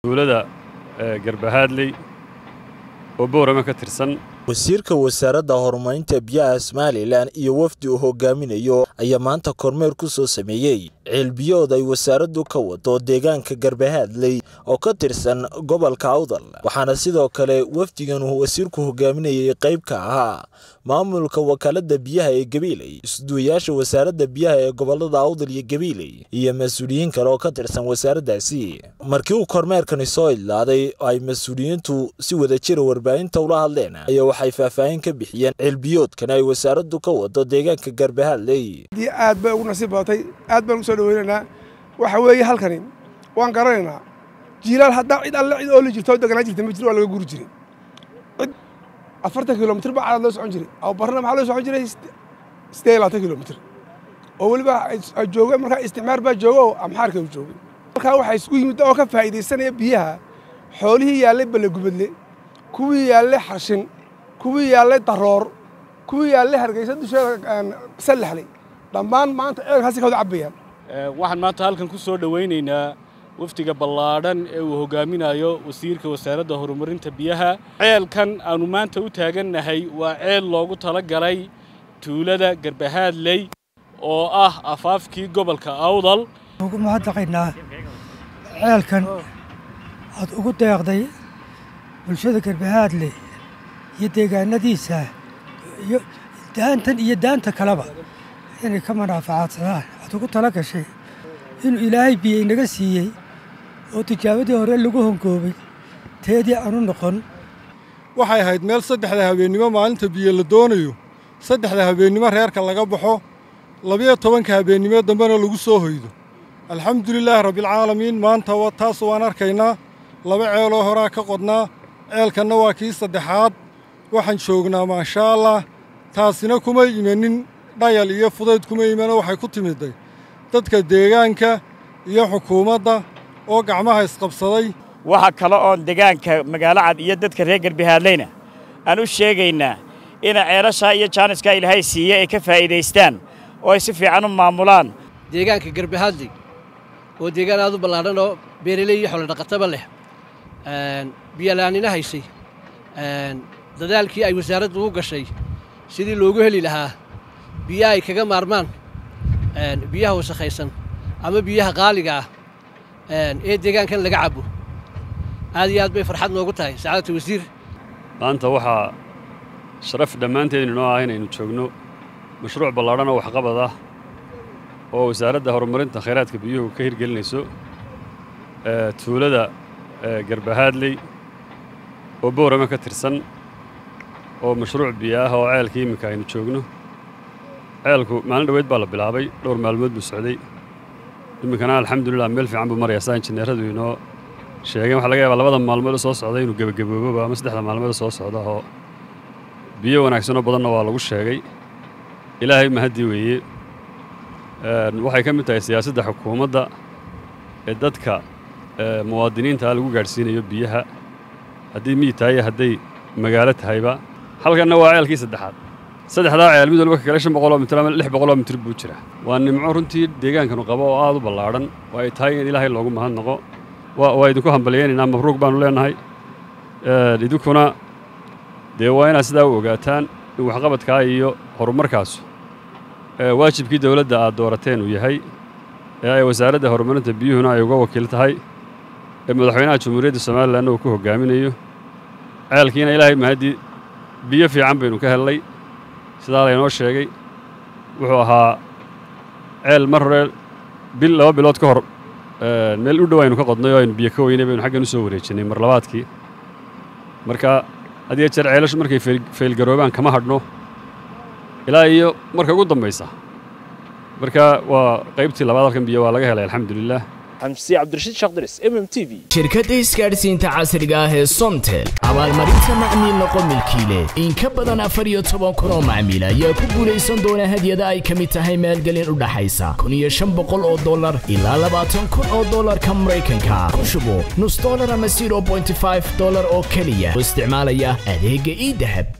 tuulada garbahaadley oo boorama ka tirsan wasiirka wasaaradda horumarinta biyaha somalilan iyo wafdi uu hogaaminayo ayaa maanta kormeer ku soo sameeyey ceelbiyood ay wasaaraddu ka wado deegaanka garbahaadley oo ka tirsan gobolka awdal waxaana sidoo kale wafdigan uu wasiirku hogaaminayay qayb ka ahaa maamulka wakaaladda biyaha ee gabiiley isduwayaasha wasaaradda biyaha ee gobolada awdal iyo gabiiley iyo mas-uuliyiin kale oo ka tirsan wasaaraddaasi markii uu kormeerkani soo idlaaday ay mas-uuliyiintu si wadajira warbaahinta ula hadleen ayaa waxay faahfaahin ka bixiyeen ceelbiyoodkan ay wasaaraddu ka wado deegaanka garbahaadley aad bay ugu nasiib badatay aad baan usoo dhaweynaynaa waxa weeye halkani waan garanaynaa jiilaal haddaa cid alle cid ooli jirto oo deganaa jirta ma jiro waa laga guri jiray cid afartan kilomitr baa cadaad loo socon jiray aw barna maxaa loo socon jiray siddeed iyo labaatan kilomitr oo weliba jooga markaa isticmaar baa jooga oo amxaarka uu joogay halkaa waxaa isku yimid oo ka faa'iidaysanaya biyaha xoolihii yaallay ballegubadle kuwii yaallay xarshin kuwii yaallay daroor kuwii yaallay hargeysa dusheeda sallaxlay dhammaan maanta ceelkaasi ka wada cabbayaan waxaan maanta halkan ku soo dhowaynaynaa wafdiga ballaadhan ee uu hogaaminayo wasiirka wasaaradda horumarinta biyaha ceelkan aannu maanta u taagannahay waa ceel loogu tala galay tuulada garbahaadley oo ah afaafkii gobolka awdal ugu mahadnaqaynaa ceelkan aad ugu deeqday bulshada garbahaadley iyo deegaanadiisa iyo daantan iyo daanta kaleba inay ka manaafacaadsadaan aad ugu tala gashay inuu ilaahay biyo inaga siiyey oo tijaabadii hore lagu hongoobay teedii aanu noqon waxay ahayd meel saddexda habeennimo maalinta biyo la doonayo saddexda habeennimo reerka laga baxo labiyo tobanka habeennimo dambena lagu soo hoydo alxamdulilaahi rabbilcaalamiin maanta taas waan arkaynaa laba ceeloo horaa ka qodnaa ceelkanna waa kii saddexaad waxaan joognaa maashaa allah taasina kuma imanin dhayal iyo fudayd kuma imano waxay ku timidday dadka deegaanka iyo xukuumadda oo gacmaha isqabsaday waxa kale oon deegaanka magaalo cad iyo dadka reer garbahaadleyna aan u sheegaynaa ina ceelashaa iyo jaaniskaa ilaahay siiye ay ka faa'iidaystaan oo ay si fiican u maamulaan deegaanka garbahaadley oo deegaan aad u ballaadhan oo beeraley iyo xoolodhaqataba leh biyalaanina haysay dadaalkii ay wasaaraddu u gashay sidii loogu heli lahaa biyaha ay kaga maarmaan biyaha wasakhaysan ama biyaha qaaliga ah ee deegaankan laga cabo aad iyo aad bay farxad noogu tahay sacaadata wasiir maanta waxaa sharaf dhammaanteedin inoo ah inaynu joogno mashruuc ballaadhan oo waxqabad ah oo wasaaradda horumarinta khayraadka biyuhu ka hirgelinayso tuulada garbahaadley oo boorama ka tirsan oo mashruuc biyo ah oo ceelka iminka aynu joogno ceelku maalin dhoweyd baa la bilaabay dhowr maalmood buu socday iminkana alxamdulilah meel fiican buu maraya saa injineeradu inoo sheegeen waxa laga yaabaa labada maalmood soo socda inuu gebagabooboba ama saddexda maalmood soo socda oo biyo wanaagsanoo badanna waa lagu sheegay ilaahay mahaddii weeye waxay ka mid tahay siyaasadda xukuumadda ee dadka muwaadiniinta lagu gaadhsiinayo biyaha haddii miyi tahay hadday magaalo tahayba halkanna waa ceelkii saddexaad saddexdaa ceel mid walba ka kale shan boqoloo mitir ama lix boqoloo mitir buu jira waa nimco runtii deegaankanu qabo oo aad u ballaadhan oo ay tahay in ilaahay loogu mahadnaqo waa idinku hambalyaynaynaa mabruuq baannu leennahay idinkuna dee waa inaad sidaa u ogaataan in waxqabadkaa iyo horumarkaasu waajibkii dawladda aad doorateen uu yahay ee ay wasaaradda horumarinta biyuhuna ay uga wakiil tahay ee madaxweynaha jamhuuriyadda somalilanna uu ku hoggaaminayo ceelkiina ilaahay mahaddii biyo fiican baynu ka hellay sidaa laynoo sheegay wuxuu ahaa ceel mar hore bil laba bilood ka hor meel u dhow aynu ka qodnay oo aynu biyo ka weynay baynu xaggan u soo wareejinnay mar labaadkii marka had iyo jeer ceelashu markay faylgaroobaan kama hadhno ilaa iyo marka ugu dambaysa marka waa qaybtii labaad halkan biyo waa laga helay alxamdulilah xamsi cabdirashiid shaqdiris m m t v shirkadda isgaadhsiinta casriga ah ee somtel abaalmarinta macmiil noqo milkiile in ka badan afar iyo toban kun oo macmiil ayaa ku guulaysan doona hadyada ay ka mid tahay maalgelin u dhaxaysa kun iyo shan boqol oo dollar ilaa labaatan kun oo dollarka maraykanka ku shubo nus dollar ama zero bointy five dollar oo keliya oo isticmaalaya adeegga ii dahab